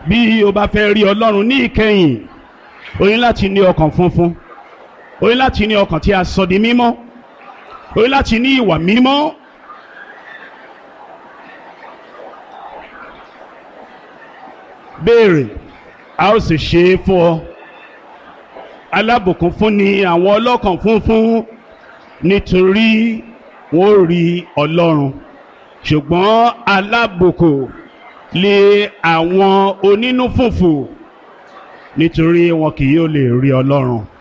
bí o bá fẹ́ rí ọlọ́run ní ìkẹyìn o ní láti ní ọkàn funfun o ní láti ní ọkàn tí a sọ di mímọ́ o ní láti ní ìwà mímọ́. béèrè a ó sì ṣe é fún ọ alábùkún fún ni àwọn ọlọ́kàn funfun nítorí wọn ò rí ọlọ́run ṣùgbọ́n alábùkún lé àwọn onínú fùfù nítorí wọn kì yóò lè rí ọlọ́run.